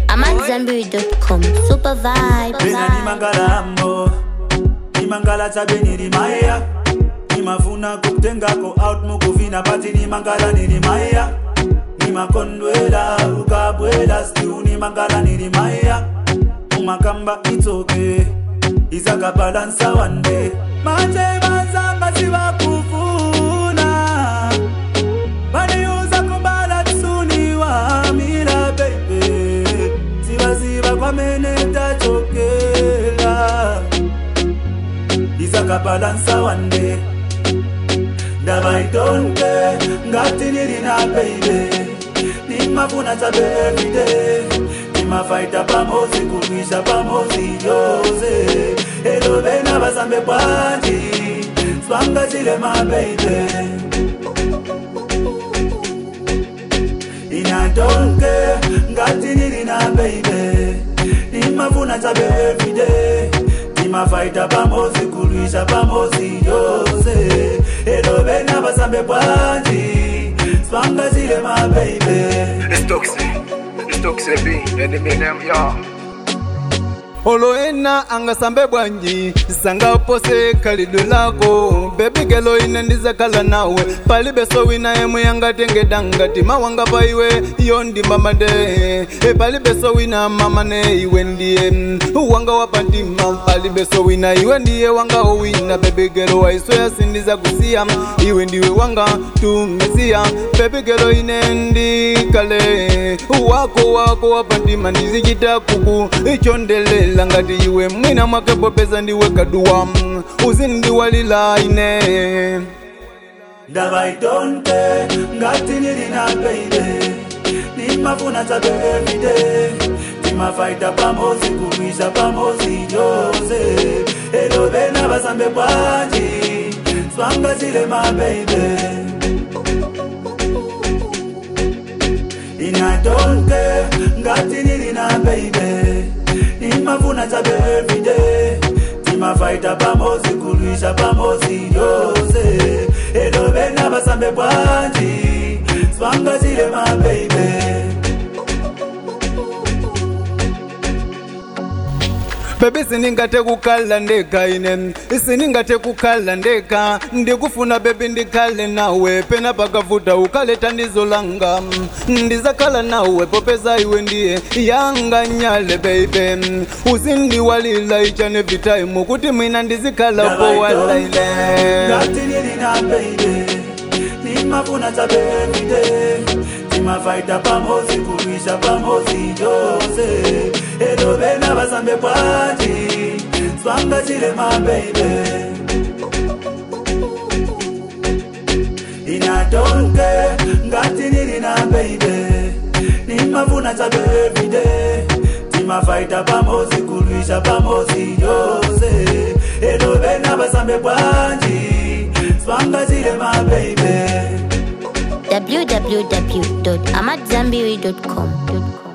I'm at Zanberry.com. Super vibe. pena nimangalambo nimangala chabe nilimaya nimafuna kukutengako out mukuvina pati nimangala nilimaya nimakondwela ukabwela stiu nimangala nilimaya umakamba itsoke izakabalansa wande manje bazanga sivakufuna vaniuza kubala tsuni wamila beibe zivaziva kwamene tachokela izakabalansa wande ndavaitonke ngati nilina beibe nimafuna chabe everyday nimafaita pamozi kulwisha pamozi yose elo vena vasambe bwanji swanga chile mabeibe inatonke ngati nilina beibe nimafuna chabe everyday nimafaita pamozi kulwisha pamozi yose elo vena vasambe bwanji swanga chile mabeibe It's Toxic. It's Toxic B. And the name, y'all. oloena angasambe bwanji sangapose khalidwe lako bebigelo ine ndizakhala nawe palibeso wina yemwe yangatengeda ngati mawanga pa iwe iyo ndi mamade e palibeso wina mamane iwe ndiye mm, wanga wapantima palibeso wina iwe ndiye wanga owina bebigelo waiso yasindiza kusiya iwe ndiwe wanga tumesiya bebigelo ine ndikale wako wako wapantima ndizichita kuku ichondelela ngati iwe mwina mwake popeza ndiwe kaduwa mm, uzindiwalila ine ndavaitonke ngati nilina beibe nimafuna chabe everyday timafaita pamozi kulwisha pamozi yose elo vena vasambe bwanji swanga chile mabeibe inatonke ngati nilina beibe nimafuna chabe everyday timafaita pamozi kulwisha pamozi yose elo vena vasambe bwanji swanga chile mabeibe bebi siningate kukhala ndeka ine siningate kukhala ndeka ndikufuna bebi ndikhale nawe pena pakavuta ukhale thandizo langa ndizakhala nawe popeza iwe ndiye yanga nyale beibe uzindiwalila each and every time kuti mwina ndizikhala powalaile ngati nilina beibe nimafuna chabe everyday timafaita pamozi kulwisha pamozi yose elo vena vasambe bwanji swanga chile mabeibe inatonke ngati nilina beibe nimafuna chabe everyday timafaita pamozi kulwisha pamozi yose elo vena vasambe bwanji swanga chile mabeibe www.amatzambiri.com.